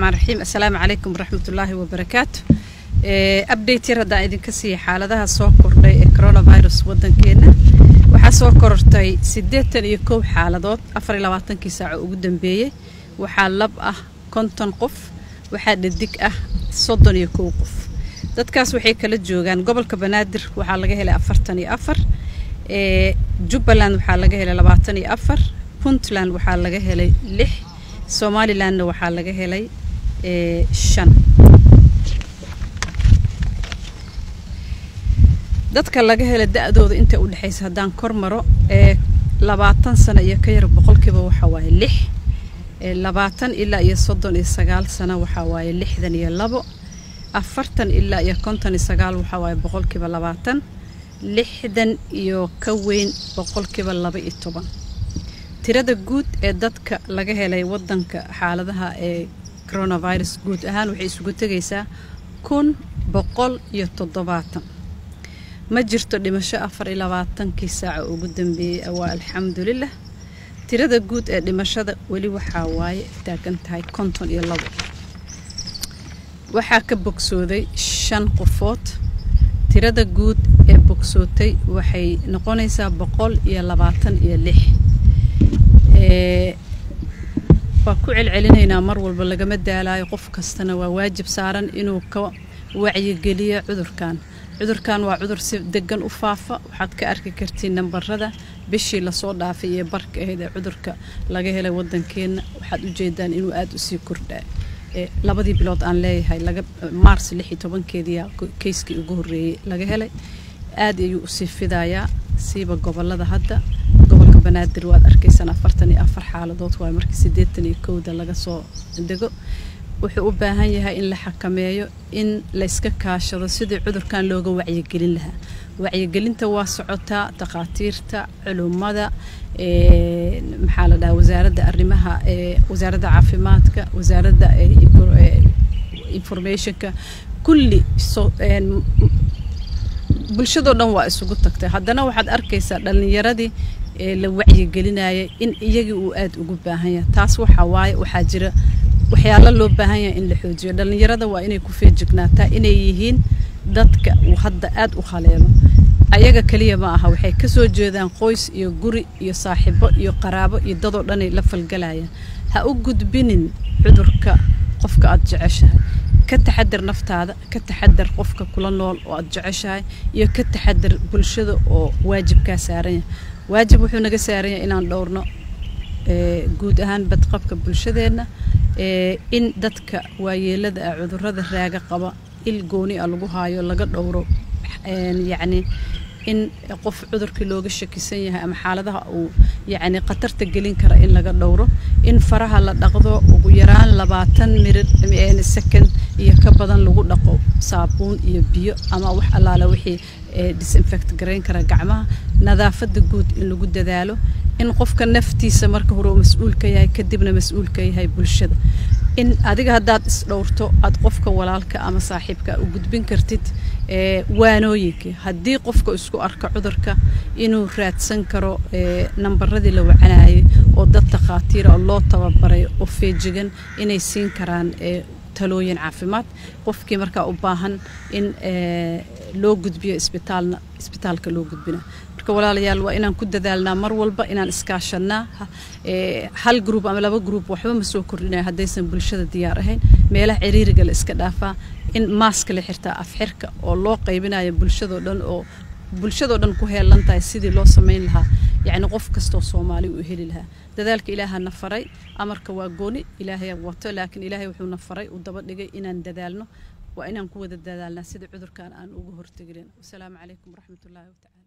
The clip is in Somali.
raxmaan raxiim assalaamu calaykum waraxmatullaahi wabarakaatu update yar haddaan idinka siiya xaaladaha soo kordhay ee coronavirus waddankeena waxaa soo korortay siddeetan iyo kow xaaladood afar iyo labaatankii saaco ugu dambeeyey waxaa lab ah konton qof waxaa dhadig ah soddon iyo kow qof dadkaas waxay kala joogaan gobolka banaadir waxaa laga helay afartan iyo afar jubbaland waxaa laga helay labaatan iyo afar puntland waxaa laga helay lix somalilandna waxaa laga helay shan dadka laga hela da-dooda intay u dhexaysa haddaan kor maro ee labaatan sano iyo ka yar boqolkiiba waxaa waaye lix labaatan ilaa iyo soddon iyo sagaal sano waxaa waaye lixdan iyo labo afartan ilaa iyo konton iyo sagaal waxaa waaye boqolkiiba labaatan lixdan iyo ka weyn boqolkiiba laba iyo toban tirada guud ee dadka laga helay wadanka xaaladaha ee coronavirus guud ahaan waxay isugu tegaysaa kun boqol iyo toddobaatan ma jirto dhimasho afar iyo labaatankii saaca ugu dambeeyey waa alxamdulilah tirada guud ee dhimashada weli waxaa waaye taagan tahay konton iyo labo waxaa ka bogsooday shan qofood tirada guud ee bogsootay waxay noqonaysaa boqol iyo labaatan iyo lix waa ku celcelinaynaa mar walba lagama daalaayo qof kastana waa waajib saaran inuu ka wacyigeliyo cudurkan cudurkan waa cudur si degan u faafa waxaad ka arki kartiin nambarada bishii lasoo dhaafay iyo barka ahayd ee cudurka laga helay wadankeena waxaad ujeedaan inuu aada usii kordhaa labadii bilood aan leeyahay mars lix iyo tobankeediia keyskii ugu horreeyey laga helay aad ayuu usii fidayaa siiba gobolada hadda gobolka banaadir waad arkaysaan afartan iyo afar xaaladood waay markii siddeetan iyo kowda laga soo dego wuxuu u baahan yahay in la xakameeyo in layska kaashado sidii cudurkan looga wacyigelin lahaa wacyigelinta waa socotaa takhaatiirta culummada maxaa la dhahaa wasaaradda arrimaha wasaaradda caafimaadka wasaaradda informationka kulli bulshadoo dhan waa isugu tagtay haddana waxaad arkaysaa dhallinyaradii la wacyigelinaya in iyagii uu aada ugu baahan yahay taas waxaa waaye waxaa jira waxyaalo loo baahan yahay in la xoojiyo dhallinyarada waa inay ku feejignaataa inay yihiin dadka uu hadda aada u haleelo ayaga keliya ma aha waxay kasoo jeedaan qoys iyo guri iyo saaxiibo iyo qaraabo iyo dadoo dhanay la falgalayaan ha u gudbinin cudurka qofka aada jeceshahay ka taxadar naftaada ka taxadar qofka kula nool oo aada jeceshahay iyo ka taxadar bulshada oo waajibkaa saaran yahay waajib wuxuu naga saaran yahay inaan dhowrno guud ahaan badqabka bulshadeenna in dadka waayeelada ah cudurada raaga qaba il gooni a lagu haayo laga dhowro yacni in qof cudurkii looga shakisan yahay ama xaaladaha uu yacni khatarta gelin kara in laga dhowro in faraha la dhaqdo ugu yaraan labaatan mirir second iyo ka badan lagu dhaqo saabuun iyo biyo ama wax allaala wixii disinfect garayn kara gacmaha nadaafadda guud in lagu dadaalo in qofka naftiisa marka hore uu mas-uulka yahay kadibna mas-uulka yahay bulshada in adiga haddaad isdhowrto aad qofka walaalka ama saaxiibka u gudbin kartid waanooyinkii haddii qofka isku arka cudurka inuu raadsan karo nambaradii la wacanayay oo dad takhaatiira oo loo tababaray oo feejigan inay siin karaan talooyin caafimaad qofkii markaa u baahan in loo gudbiyo isbitaalna isbitaalka loo gudbina marka walaalayaal waa inaan ku dadaalnaa mar walba inaan iskaashanaa hal gruub ama laba gruub waxba ma soo kordhinayo haddaysan bulshada diyaar ahayn meelaha ciriiriga la iska dhaafaa in maaska la xirtaa afxirka oo loo qaybinayo bulshadoo dhan oo bulshadoo dhan ku heelan tahay sidii loo samayn lahaa yacni qof kastoo soomaali uu heli lahaa dadaalka ilaahana faray amarka waa gooni ilaahay wato laakiin ilaahay wuxuuna faray uu daba dhigay inaan dadaalno waa inaan ku wada dadaalnaa sidii cudurkan aan ugu hortegin wasalaamu calaykum waraxmatullaahi watacaala